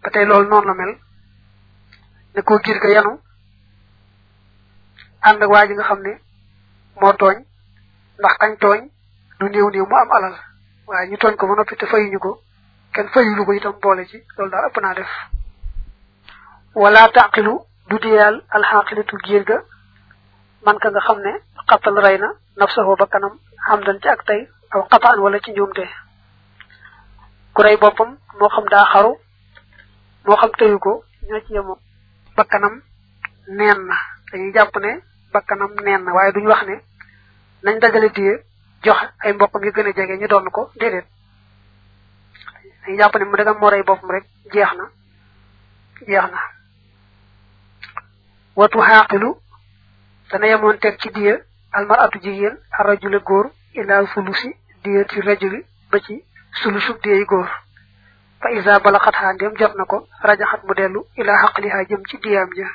ba tey loolu noonu la mel ne koo giir ga yanu ànd ak waa ji nga xam ne moo tooñ ndax kañ tooñ lu néew néew mu am alal waaye ñu tooñ ko ba noppi te fayuñu ko kenn fayulu ko itam boole ci loolu daal ëpp naa def wala taqilu du diyal alxaqilatu giir ga man ka nga xam ne xatal rey na nafsahu ba kanam xam dan ci ak tey aw xataan wala ci njuumte ku rey boppam moo xam daa xaru moo xam teyu ko ñoo ci yemoo bakkanam neen na dañuy jàpp ne bakkanam neen na waaye duñu wax ne nañ dajale diye jox ay mbokkam yu gën a jege ñu doon ko déedéet dañuy jàpp ne mu dagam moo rey boppam rek jeex na jeex na watu xaaqilu dana yemoon teg ci diye almaratu jigéen arrajule góor ila sulusi diye ci rajuli ba ci sulusub diye góor fa isa bala xat ndem jot na ko rajaxat mu dellu ila xaqliha jëm ci diyaam ja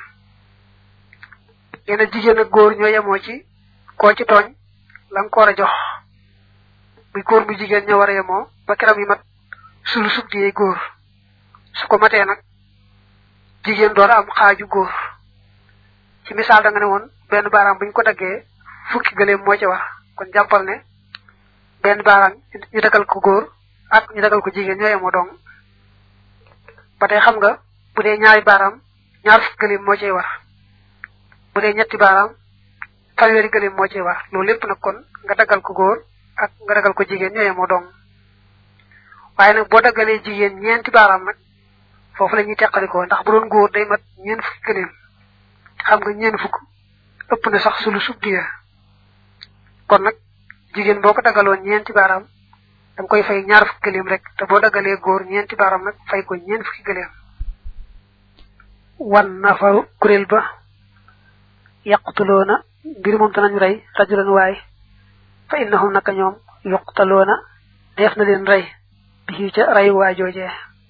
yena jigéen ak góor ñoo yemoo ci koo ci tooñ la nga ko war a jox muy góor bu jigéen ñoo war a yemoo ba keram yi mat sulusub diye góor su ko matee nag jigéen door am xaaju góor ci misaal da nga ne woon benn baaraam buñ ko daggee fukki gëleem moo ci wax kon jàppal ne benn baaraam ñu dagal ko góor ak ñu dagal ko jigéen ñoo yemoo dong ba tey xam nga bu dee ñaari baaraam ñaar fukki gëleem moo ciy war bu dee ñetti baaraam fanweeri gëleem moo ciy war loolu lépp nag kon nga dagal ko góor ak nga dagal ko jigéen ñoo yemoo dong waaye nag boo daggalee jigéen ñeenti baaraam nag foofu la ñuy teqalikoo ndax bu doon góor day mat ñeent fukki gëleem xam nga ñeen fukk ëpp na sax sulu sub diya kon nag jigéen boo ko daggaloon ñeenti baaraam danga koy fay ñaar fukki gëleem rek te boo daggalee góor ñeenti baaraam nag fay ko ñeen fukki gëleem wan na fa kuréel ba yaqtuloona mbir moom danañu rey rajulan waay fa innahum naka ñoom yuqtaloona def na leen rey bi ca rey waa joojee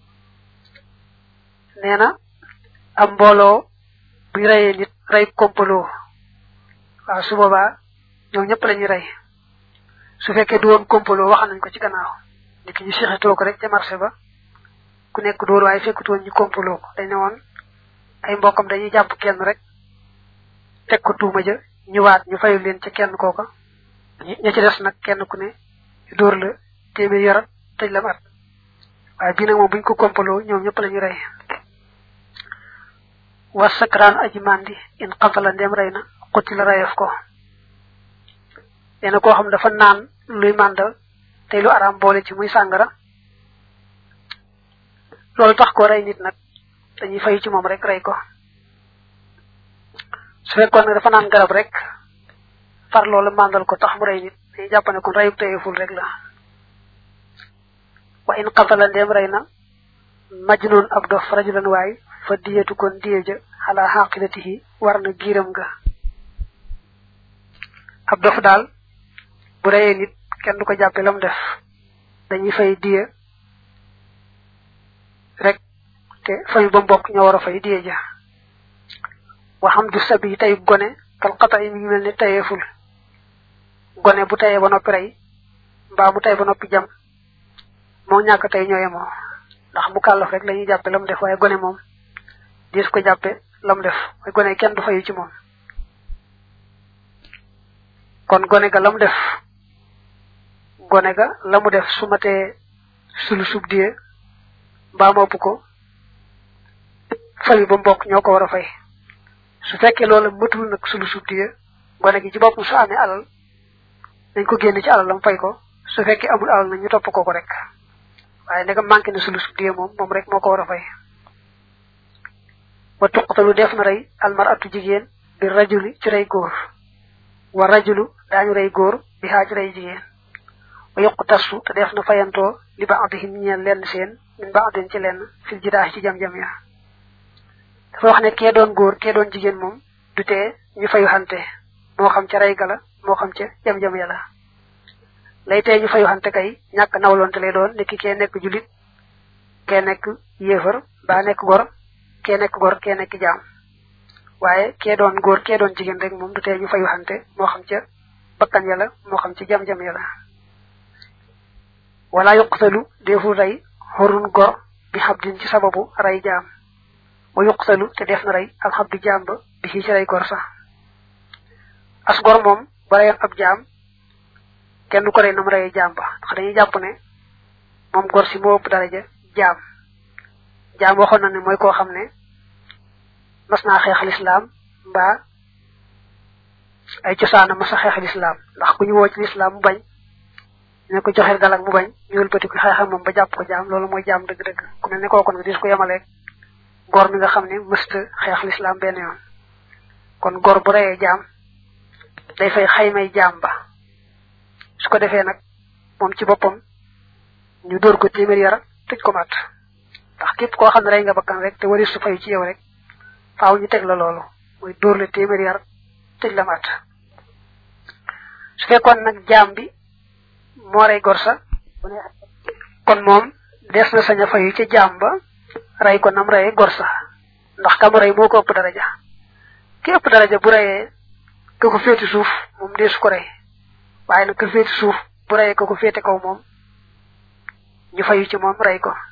nee na am mbooloo buñ reyee nit rey kompaloo waaw su boobaa ñoom ñëpp lañuy rey su fekkee du woon kompaloo wax nañ ko ci gannaaw nit ki ñu sixitoo ko rek ca marché ba ku nekk dóor waaye fekkut woon ñu kompaloo ko dañ ne woon ay mbokkam dañuy jàpp kenn rek teg ko tuuma ja ñëwaat ñu fayul leen ca kenn kooka ña ci des nag kenn ku ne dóor la téeméer yarat tëj la at waaye bii nag moom buñ ko kompaloo ñoom ñëpp lañuy rey wa sakraan aji mandi in xatala ndem rey na xutti la rayef ko nee na koo xam dafa naan luy màndal tey lu araam boole ci muy sàngara loolu tax ko rey nit nag dañuy fay ci moom rek rey ko su fekkoon ne dafa naan garab rek far loolu màndal ko tax mu rey nit dañuy jàpp ne kon reyub teyeful rek la wa in xatala ndem rey na majnun ab dof rajulan waay fa diyatu kon diye ja xalaa xaqilatihi war na giiram nga ab dof daal bu reyee nit kenn du ko jàppe lam def dañuy fay diye rek te fayu ba mbokk ñoo war a fay diye ja waxam du sabi tey gone kal xata yi mi ngi mel ne tayeeful gone bu tayee ba noppi rey mbaa mu tay ba noppi jam moo ñàkk tey ñoo yemoo ndax mu kàllaf rek la ñuy jàppe lam def waaye gone moom dis ko jàppe lam def mooy gone kenn du fayu ci moom kon gone ga lam def gone ga la mu def su matee sulu sub diye mbaa mopp ko fayu ba mbokk ñoo ko war a fay su fekkee loolu matul nag sulu sub diye gone gi ci boppam su amee alal dañ ko génn ci alal lam fay ko su fekkee amul alal na ñu topp ko ko rek waaye ndegam manqué na sulu sub diye moom moom rek moo ko war a fay wa tuqtalu def na rey almaratu jigéen bi rajuli ci rey góor wa rajulu daañu rey góor bi xaa ci rey jigéen wa yuqu tassu te def na fayantoo li baadihim ñeel lenn seen min baadin ci lenn fil jidaax ci jam-jam ya dafa wax ne kee doon góor kee doon jigéen moom du tee ñu fayu xante moo xam ca rey gala moo xam ca jam-jam ya la lay tee ñu fayu xante kay ñàkk nawloonte lay doon nekki kee nekk julit kee nekk yéefar baa nekk gor kee nekk gor kee nekk jaam waaye kee doon góor kee doon jigéen rek moom du tee ñu fayu xante moo xam ca bakkan ya la moo xam ca jam-jam ya la wala yuqtalu deful rey xorun gor bi xabdin ci sababu ray jaam wa yuqtalu te def na rey al xabdi jaam ba bi ci ray gor sax as gor moom ba rayoon ab jaam kenn du ko rey nam rayee jaam ba ndax dañuy jàpp ne moom gor si moo ëpp daraja jaam jaam waxoon na ne mooy koo xam ne mas naa xeex lislaam mbaa ay cosaana mas a xeex lislaam ndax ku ñu woo ci lislaam mu bañ ne ko joxeel galak mu bañ ñu wëlbati ko xeex ak moom ba jàpp ko jaam loolu mooy jaam dëgg-dëgg ku mel ne kooku nag dis ko yemaleeg gor mi nga xam ne mësta xeex lislaam benn yoon kon gor bu reyee jaam day fay xaymay jaam ba su ko defee nag moom ci boppam ñu dóor ko téeméer yara tëj ko mat ndax képp koo xam ne rey nga bakkan rek te waris su fay ci yow rek faaw ñu teg la loolu mooy dóor la téeméer yar tëj la mat su fekkoon nag jaam bi moo rey gor sa kon moom des na sañ a fayu ca jaam ba rey ko nam reyee gor sa ndax kam rey moo ko ëpp daraja ki ëpp daraja bu reyee ka ko féeti suuf moom deesu ko rey waaye nag ka féeti suuf bu reyee ka ko féete kaw moom ñu fayu ci moom rey ko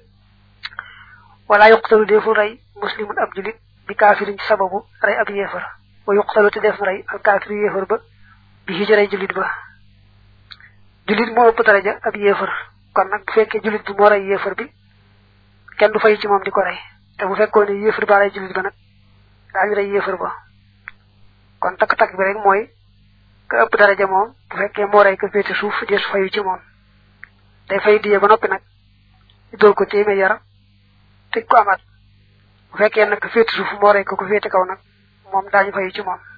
wala yuqtalu defu rey muslimun ab julit bi kaafirin ci sababu rey ab yéefar wa yuqtalu te def na rey al kaafir yéefar ba bi ci rey julit ba julit moo ëpp daraja ab yéefar kon nag bu fekkee julit bi moo rey yéefar bi kenn du fayu ci moom di ko rey te bu fekkoon ne yéefar ba rey julit ba nag daañu rey yéefar ba kon takk-takk bi rek mooy ka ëpp daraja moom bu fekkee moo rey ka féete suuf dees fayu ci moom day fay diye ba noppi nag dóor ko téeméer yara tëj ko amaat bu fekkee nag ka féete suuf moo rey ko ko féete kaw nag moom daañu fayu ci moom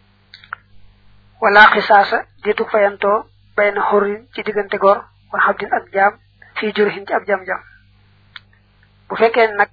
wala xisaasa jiitu fayantoo bay na xurrin ci diggante gor wa xabdin ak jaam fii jurhin ci ab jam-jam bu fekkee nag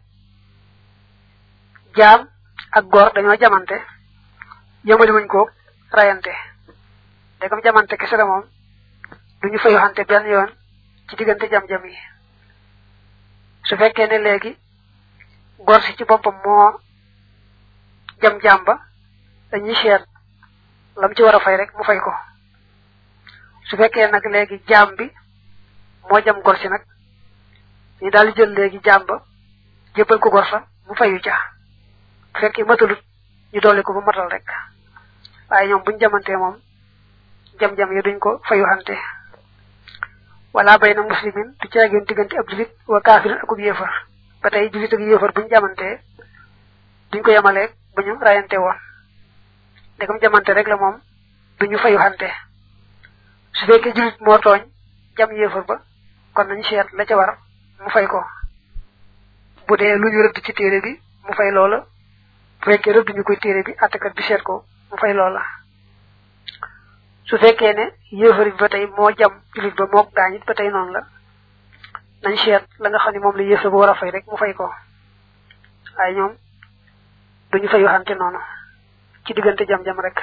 jaam ak gor dañoo jamante yëmali wuñ ko rayante dégam jamante kese la moom duñu fayu xante benn yoon ci diggante jam-jam yi su fekkee ne léegi gor si ci boppam moo jam jaam ba dañuy seet lam ci war a fay rek mu fay ko su fekkee nag léegi jaam bi moo jam gor si nag ñu daal di jël léegi jaam ba jébbal ko gor sa mu fayu ca bu fekkee matalut ñu dolli ko ba matal rek waaye ñoom buñ jamantee moom jam-jam yi duñ ko fayu xante wala bay na muslimin du caageen diggante ab julit wa kaafirin akub yéefar ba tey julit ak yéefar buñ jamantee duñ ko yemaleeg bu ñu rayante woon ndegam jamante rek la moom duñu fayu xante su fekkee julit moo tooñ jam yéefar ba kon nañ seet la ca war mu fay ko bu dee lu ñu rëdd ci téere bi mu fay loola bu fekkee rëdd ñu koy téere bi attakat bi seet ko mu fay loola su fekkee ne yéefar bi ba tey moo jam julit ba moo gaañit ba tey noonu la nañ seet la nga xam ne moom la yéefar ba war a fay rek mu fay ko waaye ñoom duñu fay waxante noonu ci diggante jam-jam rek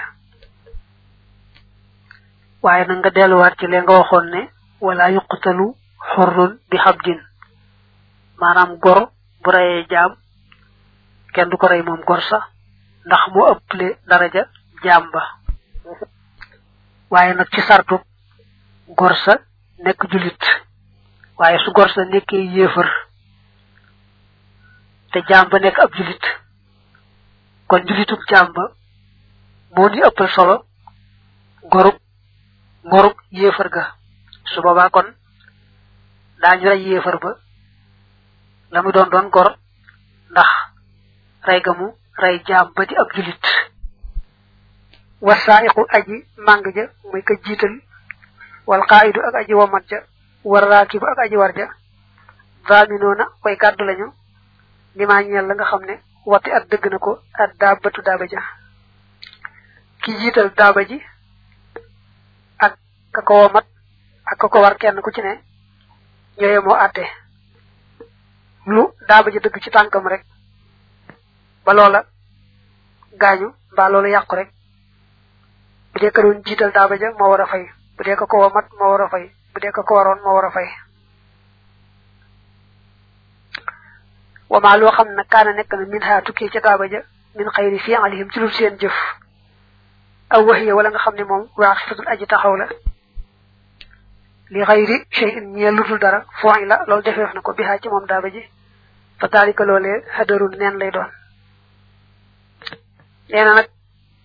waaye nag nga delluwaat ci lee nga waxoon ne wala yuqtalu xurrun bi xabdin maanaam gor bu reyee jaam kenn du ko rey moom gor sax ndax moo ëpple daraja jaam ba waaye nag ci sartu gor sa nekk julit waaye su gor sa nekkee yéefar te jaam ba nekk ab julit kon julitub jaam ba moo ni ëppal solo gorub ngorub yéefar ga su boobaa kon daañu rey yéefar ba la mu doon doon gor ndax rey ga mu rey jaam ba di ab julit wasaa'iqu aji màng ja muy ka jiital wal qaa'idu ak aji womat ja war raakibu ak aji war ja zaaminoona koy kàddu lañu limaa ñeel la nga xam ne wati at dëgg na ko at daabatu daaba ja ki jiital daaba ji ak ka ko womat ak ka ko war kenn ku ci ne ñooye moo àtte lu daaba ji dëgg ci tànkam rek ba loola gaañu mbaa loola yàqu rek bu dee ka doon jiital daaba ja moo war a fay bu dee ka ko womat moo war a fay bu dee ka ko waroon moo war a fay wama loo xam ne kaana nekk na min ha tukkee ca daaba ja min xayri fi alihim ci lu seen jëf aw waxiya wala nga xam ne moom waaxifatul aji taxaw la li xayri shay'in ñeel lutul dara foo la loolu defeef na ko bihaa ci moom daaba ji fa daalika loolee xadarun neen lay doon nee na nag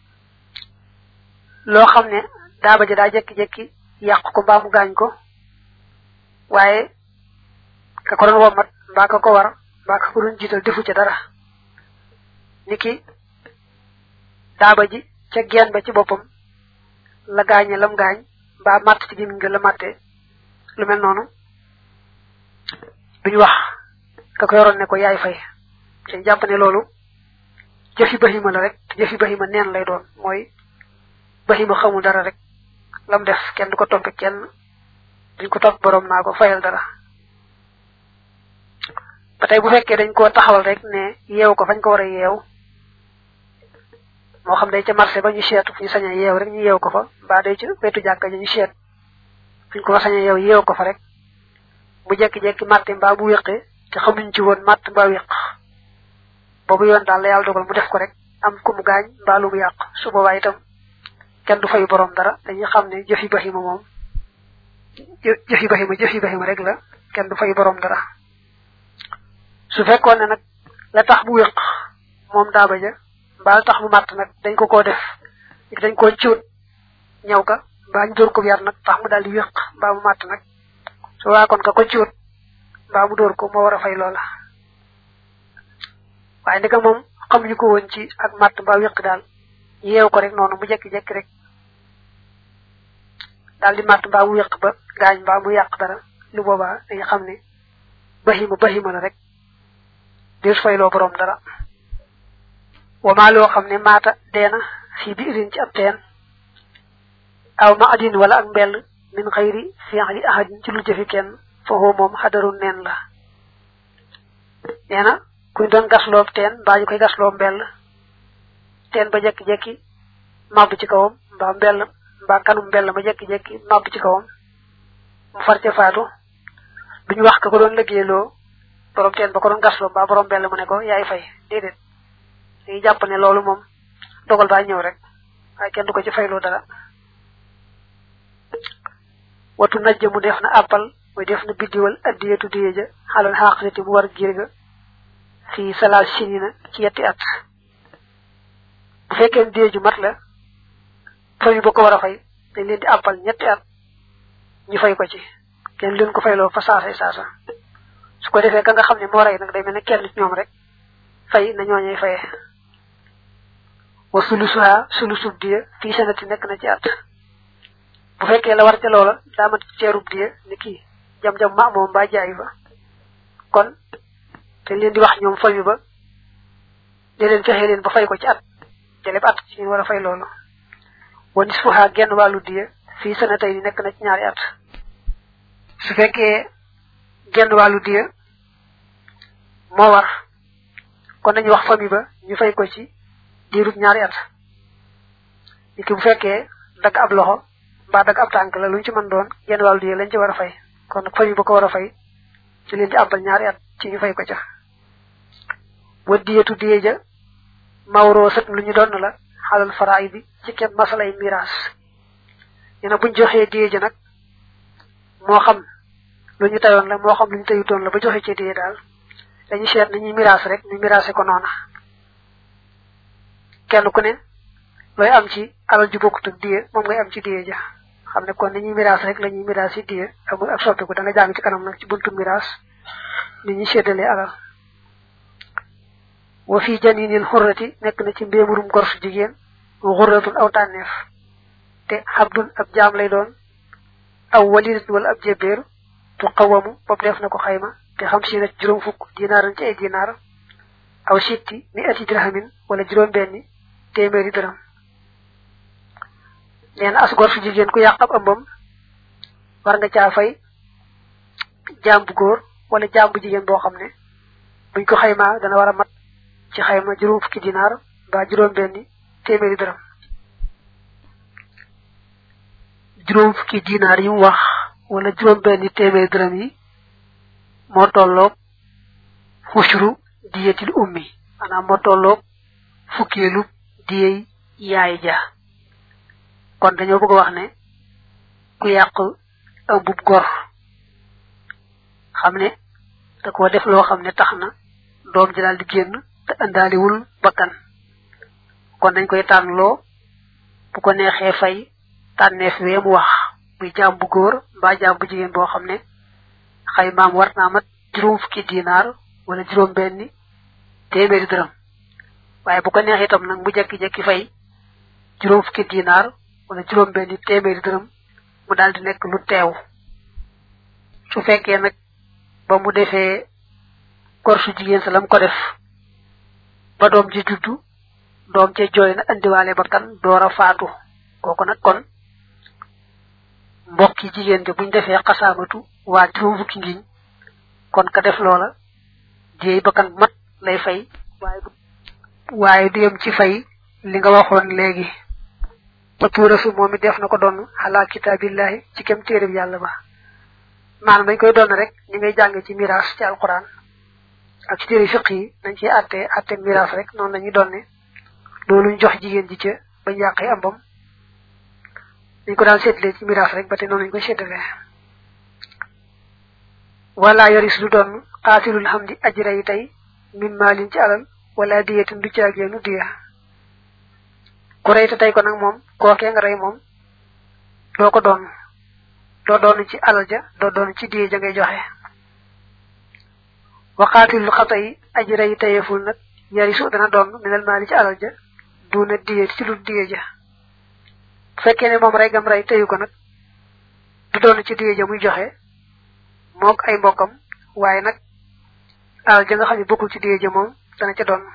loo xam ne daaba ja daa jekki-jekki yàq ko mbaa mu gaañ ko waaye ka ko doon womat mbaa ka ko war mbaa ka ko doon jiital defu ca dara niki daaba ji ca geen ba ci boppam la gaañe lam gaañ mbaa màtt ci gémmiñ nga la màtte lu mel noonu duñu wax ka ko yoroon ne ko yaay fay te jàpp ne loolu jëfi bahima la rek te jëfi bahima neen lay doon mooy bahima xamul dara rek lam def kenn du ko toppe kenn duñ ko topp borom naa ko fayal dara ba tey bu fekkee dañ koo taxawal rek ne yeew ko fañ ko war a yeew moo xam day ca marché ba ñu seetu fu ñu sañ a yeew rek ñu yeew ko fa mbaa day ca wetu jàkka ja ñu seet fu ñu ko sañ a yeew yeew ko fa rek mu jekki-jekki màtte mbaa mu wéqe te xamuñ ci woon màtt mbaa wéq boobu yoon daal la yàlla dogal mu def ko rek am ku mu gaañ mbaa lu mu yàq su boobaa itam kenn du fayu borom dara dañuy xam ne jëfi bahima moom jëfi bahima jëfi bahima rek la kenn du fayu borom dara su fekkoon ne nag la tax mu wéq moom daaba ja mbaa la tax mu màtt nag dañ ko koo def dañ koo ciwut ñaw ka mbaa ñu dóor ko yar nag tax mu daal di wéq mbaa mu màtt nag su waa kon ka ko ciwut mbaa mu dóor ko moo war a fay loola waaye ndika moom xamuñu ko woon ci ak màtt mbaa wéq daal yeew ko rek noonu mu jekki-jekki rek daal di màtt mbaa mu wéq ba gaañ mbaa mu yàq dara lu boobaa dañu xam ne bahima bahima la rek des fayloo borom dara wamaa loo xam ne maata deena fii bi irin ci ab teen aw ma adin wala ak mbell min xayri fi'li ahadin ci lu jëfi kenn foofu moom xadarun neen la nee na kuñ doon gasloo teen mbaa ñu koy gasloo mbell teen ba jekki-jekki màbb ci kawam mbaa mbell mbaa kanum mbell ma jekki-jekki màbb ci kawam mu far ca faatu duñu wax ka ko doon liggéeyloo borom teen ba ko doon gasloo mbaa borom mbell mu ne ko yaay fay déedéet dañuy jàpp ne loolu moom dogal baa ñëw rek waaye kenn du ko ci fayloo dara watu najja mu def na àppal muy def na biddiwal addiyatu diye ja xalal xaqaliti mu war giir ga fii salaal sinina ci yetti at bu fekkee diye ju mat la famille ba ko war a fay dañ leen di àppal ñetti at ñu fay ko ci kenn leen ko fayloo fa saasay saasa su ko defee ka nga xam ne moo rey nag day mel ne kenn ci ñoom rek fay na ñooñuy faye wa sulusuha sulusub diye fii sanati nekk na ci at bu fekkee la war ca loola daa mat ceerub diye ni kii jam-jam ma moom mbaa jaay fa kon te leen di wax ñoom famille ba de leen fexe leen ba fay ko ci at jëleb at ci ñu war a fay loolu wa nisfuha genn wàllu diye fii sanatay ni nekk na ci ñaari at su fekkee genn wàllu diye moo war kon dañuy wax famille ba ñu fay ko ci diirub ñaari at ni ki bu fekkee dagg ab loxo mbaa dagg ab tànk la luñ ci mën doon genn wàllu diye lañ ci war a fay kon nag famille ba ko war a fay ci leen di àbbal ñaari at ci ñu fay ko ca wa diyetu diye ja mawroo sët lu ñu doon la xalal faraay bi ci kenn masalay miraas ñu ne buñ joxee diye ja nag moo xam lu ñu tayoon la moo xam lu ñu tayutoon la ba joxe ci diye daal dañuy seet nañuy miraas rek ñu miraase ko noona kenn ku ne looy am ci alal ju bokkut ak diye moom ngay am ci diye ja xam ne kon nañuy miraas rek la ñuy miraas yi diye amul ak soppiku da nga jàng ci kanam nag ci buntu miraas ni ñuy séddalee alal wa fi janinil xurrati nekk na ci mbéemurum gor su jigéen xurratun aw tànneef te xabdun ab jaam lay doon aw walidatun wala ab jébbeer tu xawamu bopp def na ko xayma te xam si na juróom fukk dinaaran ci ay dinaar aw sitti mi ati dirhamin wala juróom benni téeméeri dërëm nee na as gor su jigéen ku yàq ab ëmbam war nga caa fay jaam bu góor wala jaam bu jigéen boo xam ne buñ ko xaymaa dana war a mat ci xayma juróom fukki dinaar mbaa juróom benni téeméeri dërëm juróom fukki dinaar yi mu wax wala juróom benni téeméeri dërëm yi moo tolloog xusru diyetil ummi maanaam moo tolloog fukkeelu diyey yaay ja kon dañoo bëgg a wax ne ku yàq ëmbub gor xam ne da koo def loo xam ne tax na doom ji daal di génn te andaaliwul bakkan kon dañ koy tànnloo bu ko neexee fay tànneef wee mu wax muy jaam bu góor mbaa jaam bu jigéen boo xam ne xay maam war naa mat juróom fukki dinaar wala juróom benni téeméeri dërëm waaye bu ko neexee itam nag mu jekki-jekki fay juróom fukki dinaar wala juróom benni téeméeri dërëm mu daal di nekk lu teew su fekkee nag ba mu defee kor su jigéen sa lam ko def ba doom ji juddu doom ca jooy na andiwaale bakkan door a faatu kooku nag kon mbokki jigéen ja buñ defee xasaamatu waa juróom fukki ngiñ kon ka def loola jéey bakkan mat lay fay waaye waaye du yem ci fay li nga waxoon léegi ba tuurasu moom it def na ko doon xalaa kitaabillahi ci kem téereb yàlla ba maanaam dañ koy doon rek ñi ngay jàng ci miraas ci alquran ak ci téere fiq yi nañ ciy àtte àtte miraas rek noonu lañuy doon ne loolu ñu jox jigéen ji ca bañ yàqee ambam dañ ko daan seetlee ci miraas rek ba te noonu lañ koy seetalee wala yoris du doon xaasilul xam di ajra yi tey min maalin ci alal wala diyetin du caageenu diya ku rey te tey ko nag moom kookee nga rey moom doo ko doon doo doon ci alal ja doo doon ci diye ja ngay joxe waxaatilul xata yi ajra yi teyeful nag yarisu dana doon minal maali ci alal ja duna diye ci lu diye ja bu fekkee ne moom rey gam rey teyu ko nag du doon ci diye ja muy joxe mook ay mbokkam waaye nag alal ja nga xam ne bokkul ci diye ja moom dana ca doon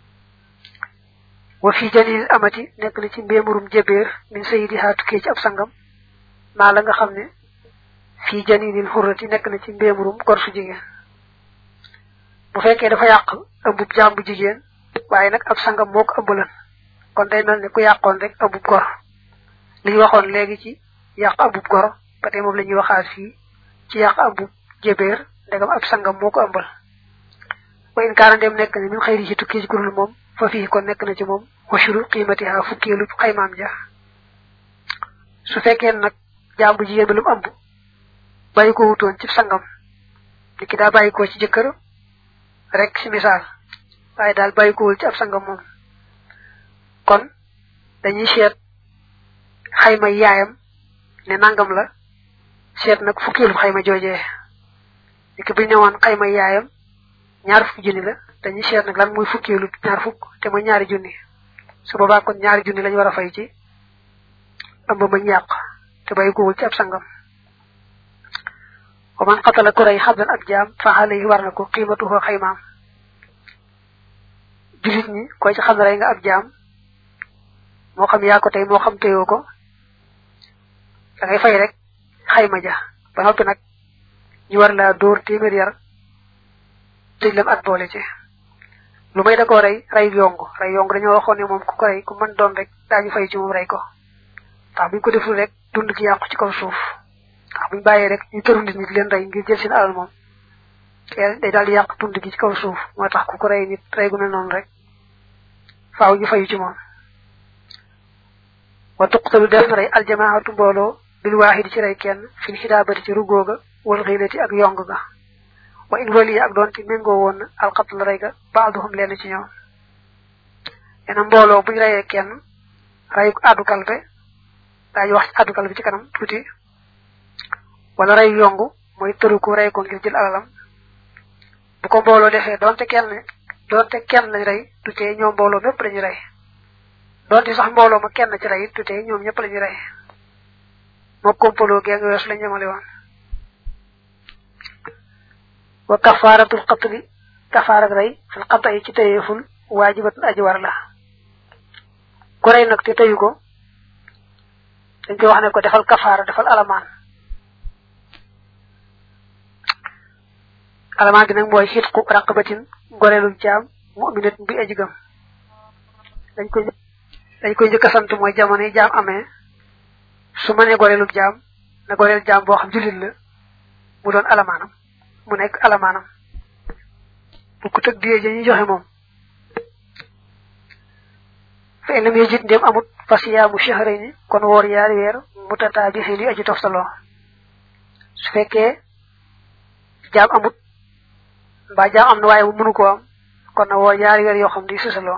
wa fi janil amati nekk na ci mbéemurum jébéer min sayidi haatukkee ci ab sangam maa la nga xam ne fii janilil xurrati nekk na ci mbéemurum gor su jigéen bu fekkee dafa yàq ëmbub jaam bu jigéen waaye nag ab sangam moo ko ëmbalan kon day mel ne ku yàqoon rek ëmbub gor li ñu waxoon léegi ci yàq ëmbub gor ba tey moom la ñuy waxaat fii ci yàq ëmbub jébéer ndegam ab sangam moo ko ëmbal wa in kaana dem nekk ne min xëyri ci tukki ci kurul moom fa fii kon nekk na ci moom washuru qiimatiha fukkeelu xaymaam ja su fekkee nag jaam bu jigéen bi lu mu ëmb bàyyi ko wutoon ci sangam li ki daa bàyyi ko ci jëkkër rek ci misaal waaye daal bàyyi ko wul ci ab sangam moom kon dañuy seet xayma yaayam ne nangam la seet nag fukkeelu xayma joojee li ki bu ñu newoon xayma yaayam ñaar fukki junni la dañuy seet nag lan muy fukkeelu ñaar fukk te mooy ñaari junni su boobaa kon ñaari junni lañu war a fay ci ëmb ma ñàq te bàyyi ko wul ci ab sangam wa man qatala ku rey xabdan ab jaam fa alayhi war na ko qiimatuhu xaymaam julit ñi koy ci xam ne rey nga ab jaam moo xam yaa ko tey moo xam téyoo ko da ngay fay rek xayma ja ba noppi nag ñu war laa dóor téeméer yar tëj lam at boole ci lu may da koo rey rey yong rey yong dañoo waxoon ne moom ku ko rey ku mën doon rek daañu fay ci moom rey ko ndax buñ ko deful rek dund gi yàqu ci kaw suuf ndax buñ bàyyee rek ñu tëru nit ñi di leen rey ngir jël seen alal moom day daal di yàq dund gi ci kaw suuf moo tax ku ko rey nit rey gu mel noonu rek faaw ñu fayu ci moom wa tuqtalu def na rey aljamaatu mbooloo bil waahidi ci rey kenn fil xidaabati ci rugooga wal xiilati ak yong ga wa in wali ak doon ci méngoo woon na alxatl rey ga baaduhum leen ci ñoom ena mbooloo buñ reyee kenn rey addu kalpe daañu wax ci addu kalpe ci kanam tuuti wala rey yongu mooy tëru ko rey ko ngir jël alalam bu ko mbooloo defee donte kenn donte kenn lañ rey du tee ñoom mbooloo mépp lañu rey donte sax mbooloo ma kenn ci rey du tee ñoom ñëpp lañu rey moo kompaloo gee nga weesu lañ ñemale woon wa kafaaratul qatli kafaarak rey fil qata yi ci tëyeeful waajibatun aji war la ku rey nag te tëyu ko dañ koy wax ne ko defal kafaara defal alamaan alamaan gi nag mooy xitqu raqabatin goreelu jaam mu'minatin bi aji gëm dañ koy dañ koy njëkk a sant mooy jamono yi jaam amee su ma nee goreelu jaam na goreel jaam boo xam jullit la mu doon alamaanam mu nekk alamaanam bu ko tëg diyee ja ñu joxe moom fa in lam yajid ndéem amut fa siyaamu shahrayni kon woor yaari weer mutataabihin yi aji toftaloo su fekkee jaam amut mbaa jaam am na waaye mu mënu koo am kon na woo ñaari weer yoo xam di susaloo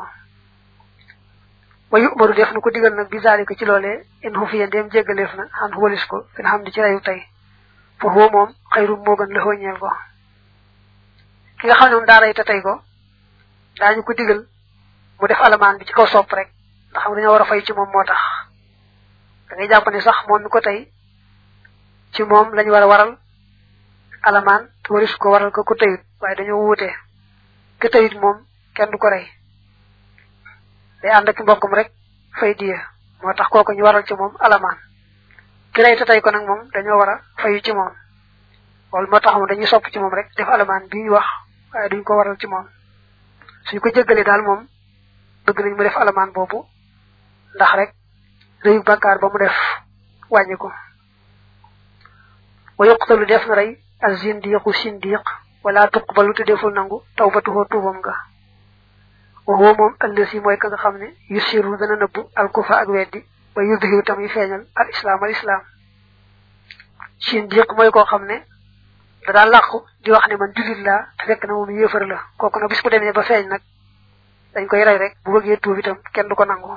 wa yu'maru def na ko digal nag bi zalika ci loolee in xufiya ndéem jéggaleef na xan walis ko fi xam di ci reyu tey fa huwa moom xayru moo gën la xooñeel ko ki nga xam ne moom daa rey te tey ko daañu ko digal mu def alamaan bi ci kaw sopp rek ndax xam dañoo war a fay ci moom moo tax da ngay jàpp ne sax moom mi ko tey ci moom lañu war a waral alamaan te waris ko waral ko ku teyut waaye dañoo wuute ke teyut moom kenn du ko rey day ànd ak mbokkum rek fay diya moo tax kooku ñu waral ci moom alamaan ki rey te tey ko nag moom dañoo war a fayu ci moom loolu moo tax moom dañuy sopp ci moom rek def alamaan bi ñu wax waaye duñ ko waral ci moom suñ ko jéggalee daal moom bëgg nañ mu def alamaan boobu ndax rek réyu bàkkaar ba mu def wàññi ko wa yuqtalu def na rey az zindiqu sindiq wala tuqbalu te deful nangu tawbatuhu tuubam nga wa huwa moom allasi mooy ka nga xam ne yusiru dana nëbbu alkufa ak weddi ba yudhiru tam yu feeñal al islam al islam sindiq mooy koo xam ne da daa làqu di wax ne man julit laa te fekk na moom yéefar la kooku nag bis bu demee ba feeñ nag dañ koy rey rek bu bëggee tuub itam kenn du ko nangu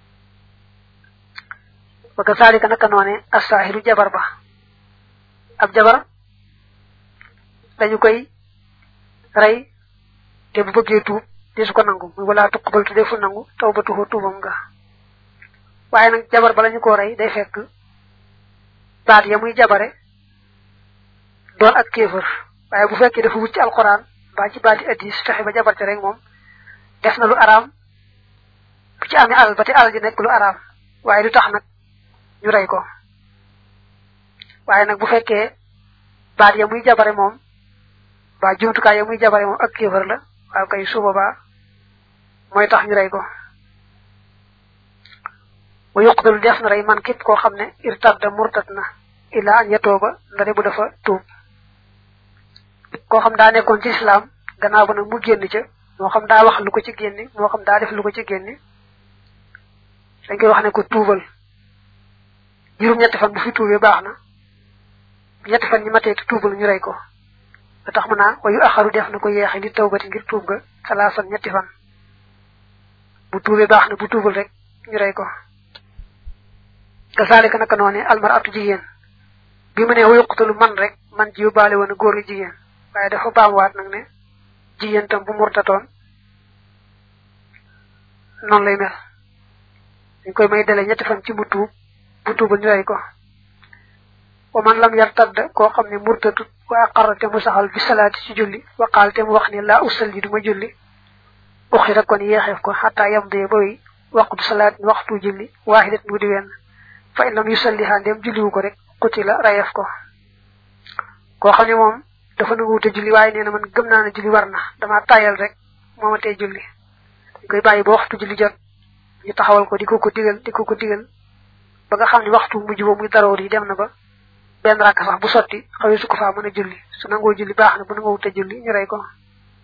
ba ka saalika naka noone assaahiru jabar ba ab jabar dañu koy rey te bu bëggee tuub de su ko nangu muy wala tuqbal tu defu nangu taw ba tuxoo tuubam nga waaye nag jabar ba lañu ko rey day fekk baat ya muy jabare doon ak kéefër waaye bu fekkee dafa wut ci alquran mbaa ci baati addis fexe ba jabar ci rek moom def na lu araam bu ci amee alal ba te alal ji nekk lu araam waaye du tax nag ñu rey ko waaye nag bu fekkee baat ya muy jabare moom ba jumtukaay ya muy jabare moom ak kéefër la waaw kay suba ba mooy tax ñu rey ko wa yuqdalu def na rey man képp koo xam ne irtadda murtat na ila an yatooba ndare bu dafa tuub koo xam daa nekkoon ci islam gannaaw ba nag mu génn ca moo xam daa wax lu ko ci génne moo xam daa def lu ko ci génne dañ koy wax ne ko tuubal juróom ñetti fan bu fi tuubee baax na ñetti fan ñi matee te tuubal ñu rey ko ba tax mu naa wayu axaru def na ko yeexe li tawbati ngir tuub ga salaasan ñetti fan bu tuubee baax na bu tuubal rek ñu rey ko gasaalika naka noone almaratu jigéen bi mu ne wa yuqtalu man rek man ji yóbbaale woon a góor gi jigéen waaye dafa baamuwaat nag ne jigéen tam bu murtatoon noonu lay mel dañ koy may dele ñetti fan ci mu tuub bu tuubal ñu rey ko wa man lam yar tadd koo xam ne murtatut wa aqarra te mu saxal bi salaati ci julli wa qaal te mu wax ne laa usalli du ma julli uxira kon yeexeef ko xataa yam dee ba wi waqtu salaat waxtu julli waaxidat mu di wenn fa in lam yusalliha ndem julliwu ko rek xuti la rayef ko koo xam ne moom dafa nangu wute julli waaye nee na man gëm naa ne julli war na dama tayal rek mooma tey julli dañ koy bàyyi ba waxtu julli jot ñu taxawal ko di ko ko digal di ko ko digal ba nga xam ne waxtu mujj ba muy daroor yi dem na ba benn rakk sax bu sotti xawee su ko faa mën a julli su nangoo julli baax na bu nangoo wute julli ñu rey ko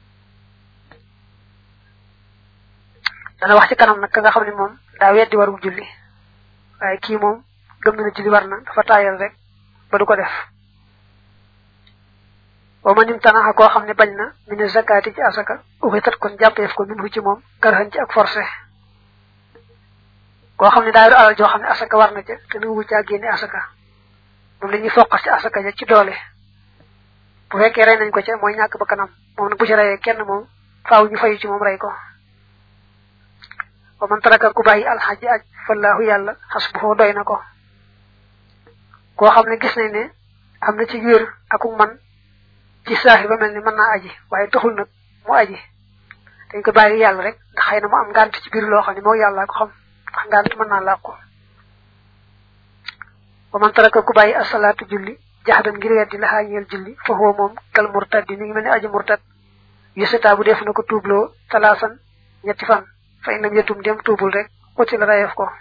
dana wax ci kanam nag ka nga xam ne moom daa weddi warum julli waaye kii moom gëm na ne julli war na dafa taayal rek ba du ko def wa ma nim tanaxa koo xam ne bañ na mine zakati ci asaka uxitat kon jàppeef ko min hu ci moom karxan ci ak forcé koo xam ne daa yor alal joo xam ne asaka war na ca te nangu caa génne asaka moom la ñuy foqas ci asaka ja ci doole bu fekkee rey nañ ko ca mooy ñàkk ba kanam moom nag bu ci reyee kenn moom faaw ñu fayu ci moom rey ko wa man taraka ku bàyyi alxaji aj fallahu yàlla xasbuhu doy na ko koo xam ne gis nañ ne am na ci wér aku man ci saaxi ba mel ni mën naa aji waaye taxul nag mu aji dañ ko bàyyi yàlla rek ndax xëy na mu am ngànt ci biir loo xam ne moo yàlla ko xam ndax ngànt mën naa làqu wa man taraka ku bàyyi asalaatu julli jaxdan ngir weddi la xaañeel julli fa huwa moom kal murtad di mi ngi mel ni aji murtad yusata bu def na ko tuubloo talaasan ñetti fan fa inam yetum dem tuubul rek uti la rayef ko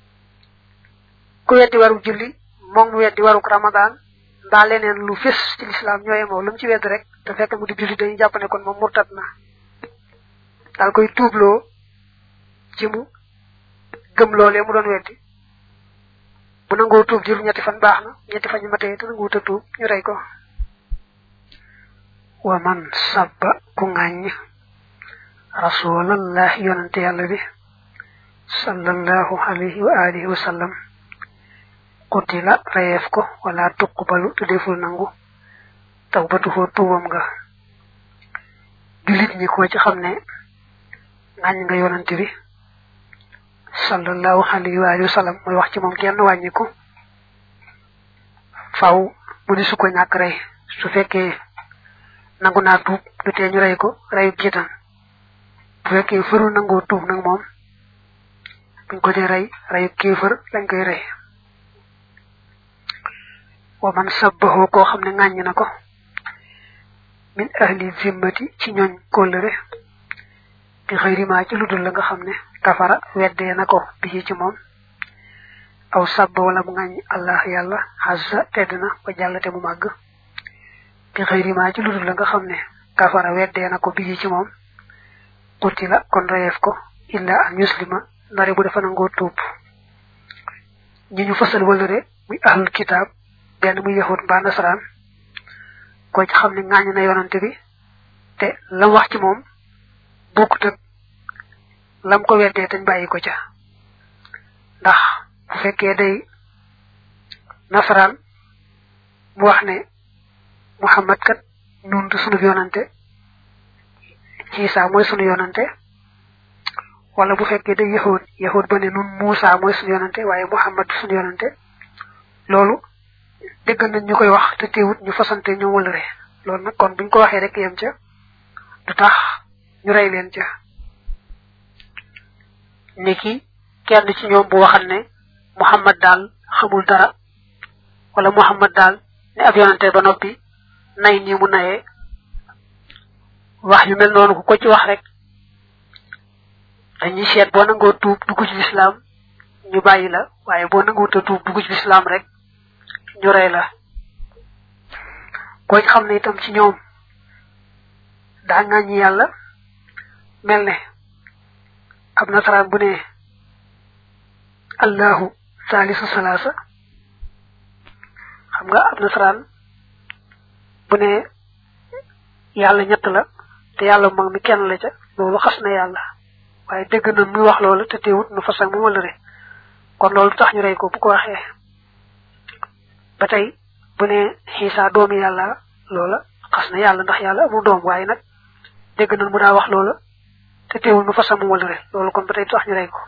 ku weddi waru julli moom mu weddi waruk ramadan mbaa leneen lu fés ci lislaam ñooye moom lu mu ci wedd rek te fekk mu di julli dañuy jàpp ne kon moom murtad na daal koy tuubloo ci mu gëm loolee mu doon weddi bu nangoo tuub jur ñetti fan baax na ñetti fan ñu matee te nanguwut a tuub ñu rey ko wa man sabba ku ŋàññ rasulallah yonante yàlla bi sallallahu alayhi wa alihi wa sallam qutila reyeef ko wala tuqbalu te deful nangu tawbatuhu tuubam nga julit ñi ko ci xam ne ŋàññ nga yonante bi sallallahu alayhi wa alihi wa sallam mooy wax ci moom kenn wàññiku faw mu ni su ko ñàkk rey su fekkee nangu naa tuub du tee ñu rey ko reyu jiitan bu fekkee fërul nangoo tuub nag moom buñ ko dee rey reyu kéefër lañ koy rey wa man sabbahu koo xam ne ŋàññ na ko min ahli zimmati ci ñooñ kóllëre bi xëyri maa ci ludul la nga xam ne kafara weddee na ko bi ci moom aw sabba wala mu ŋàññ allah yàlla xasa tedd na ba jàllate mu màgg bi xëyri maa ci ludul la nga xam ne kafara weddee na ko bi ci moom xutti la kon reyeef ko illa an yuslima ndare bu dafa nangoo tuub ñi ñu fasal wëlëre muy ahlul kitaab benn muy yahut mbaa nasaraan ko ci xam ne ŋàññ na yonante bi te lam wax ci moom bokkut ak lam ko weddee tañ bàyyi ko ca ndax bu fekkee day nasaraan mu wax ne muhammad kat nun du sunu yonante Isa mooy sunu yonante wala bu fekkee day yahud yahud ba ne nun Musa mooy sunu yonante waaye muhammad du sunu yonante loolu dégg nañ ñu koy wax te teewut ñu fasante ñoom wala re loolu nag kon buñ ko waxee rek yem ca du tax ñu rey leen ca niki kenn ci ñoom bu waxal ne muhammad daal xamul dara wala muhammad daal ne ab yonante ba noppi nay nii mu nayee wax yu mel noonu ku ko ci wax rek dañuy seet boo nangoo tuub dugg ci lislaam ñu bàyyi la waaye boo nangoo ta tuub dugg ci lislaam rek ñu rey la ko xam ne itam ci ñoom daa ŋàññi yàlla mel ne ab nasaraan bu ne allahu salisu salasa xam nga ab nasaraan bu ne yàlla ñett la te yàlla mag mi kenn la ca loolu xas na yàlla waaye dégg na muy wax loolu te teewut nu fasak mu wala re kon loolu tax ñu rey ko bu ko waxee ba tey bu ne xiisa doomi yàlla loola xas na yàlla ndax yàlla amul doom waaye nag dégg na mu daa wax loola te teewul nu fasak mu wala re loolu kon ba tey tax ñu rey ko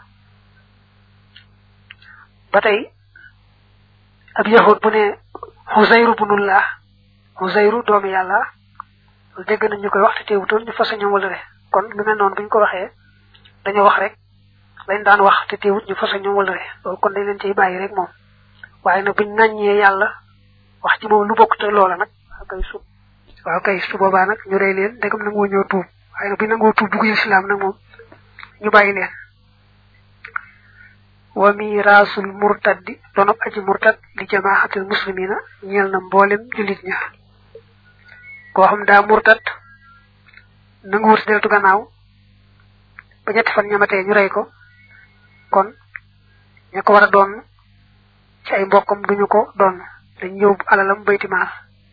ba tey ab yahud bu ne xusayru bunullah xusayru doomi yàlla dégg nañ ñu koy wax te teewutoon ñu fasa ñoom wala re kon lu mel noonu buñ ko waxee dañoo wax rek lañ daan wax te teewut ñu fasa ñoom wala re loolu kon dañ leen ciy bàyyi rek moom waaye nag buñ naññee yàlla wax ci moom lu bokk te loola nag waaw kay su waaw kay su boobaa nag ñu rey leen ndegam nangoo ñëw tuub waaye nag buñ nangoo tuub dugg islam nag moom ñu bàyyi leen wa miraasul murtaddi donob aji murtad li jamaaxatil muslimina ñeel na mboolem julit ña koo xam daa murtad nangu wut deltu gannaaw ba ñetti fan ñamatee ñu rey ko kon ña ko war a doon ci ay mbokkam duñu ko doon dañ yóbbu alalam baytimaal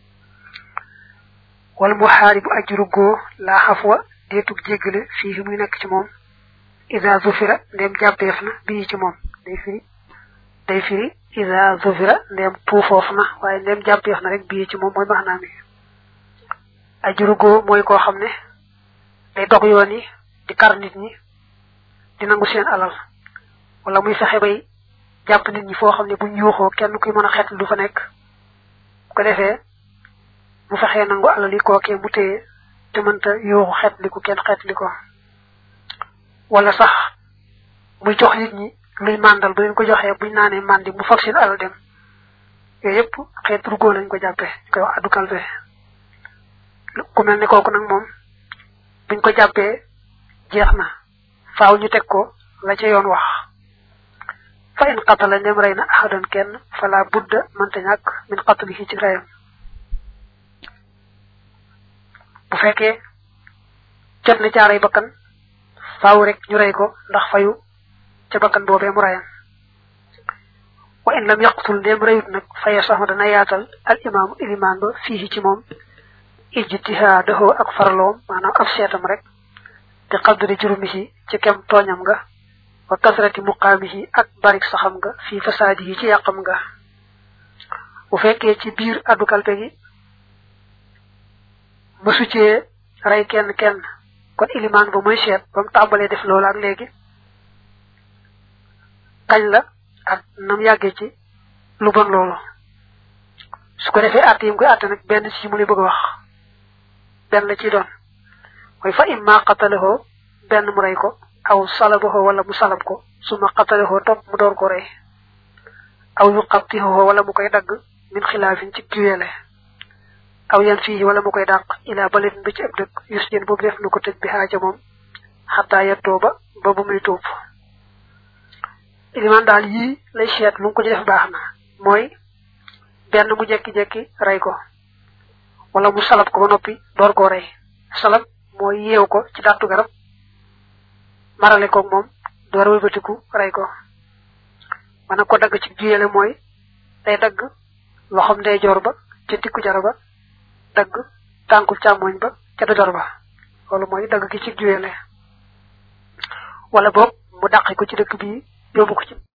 wala mu xaari bu aji ruggoo laa xafwa deetug jéggale fii muy nekk ci moom ida zufira ndem jàppeef na bii ci moom day firi day firi ida zufira ndem puufoof na waaye ndem jàppeef na rek bii ci moom mooy maanaam mi aji ruggoo mooy koo xam ne day dog yoon yi di kar nit ñi di nangu seen alal wala muy fexe bay jàpp nit ñi foo xam ne buñ yuuxoo kenn kuy mën a xet du fa nekk bu ko defee bu fexee nangu alal yi kookee mu téye te mënta yuuxu xet li ko kenn xet li ko wala sax muy jox nit ñi luy màndal bu leen ko joxee buñ naanee màndi mu fag seen alal dem yooyu yëpp xeet rugoo lañ ko jàppee koy wax addu kalpe ku mel ne kooku nag moom buñ ko jàppee jeex na faaw ñu teg ko la ca yoon wax fa in qatala ndem rey na ahadan kenn fala budda mënta ñàkk min qatlihi ci reyam bu fekkee jot na caaray bakkan faaw rek ñu rey ko ndax fayu ca bakkan boobee mu reyam wa in lam yaqtul ndem reyut nag faye sax dana yaatal al imaamu ilimaan ba fii ci moom ijtihaadahu ak farloom maanaam ab seetam rek bi qadri jurumihi ci kem tooñam nga wa kasrati muqaamihi ak barik saxam nga fii fasaadihi ci yàqam nga bu fekkee ci biir addu kalpe gi mësu cee rey kenn kenn kon ilimaan ba mooy seet ba mu tàmbalee def loolu ak léegi kañ la ak nam yàggee ci lu bon loolu su ko defee àtt yi mu koy àtte nag benn ci mu lay bëgg a wax benn la ciy doon mooy fa imma qatalahoo benn mu rey ko aw salabahoo wala mu salab ko suma qatalahoo topp mu door ko rey aw yu qabtihoo wala mu koy dagg min xilaafin ci juyeele aw yan fii wala mu koy dàq ilaa balet bi ci ëpp dëkk yus jën boobu def na ko tëj bi xaaja moom xataa yettoo ba ba bu muy tuub ilimaan daal yii lay seet lu mu ko ci def baax na mooy benn mu jekki-jekki rey ko wala mu salab ko ba noppi door koo rey salab mooy yeew ko ci dàttu garab marale koog moom door wëlbatiku rey ko mana ko dagg ci juyele mooy day dagg loxom ndey joor ba ca tikku jara ba dagg tànkul càmmoñ ba ca dojor ba loolu mooy dagg gi ci juyele wala boog mu dàqi ko ci dëkk bi yóbbu ko ci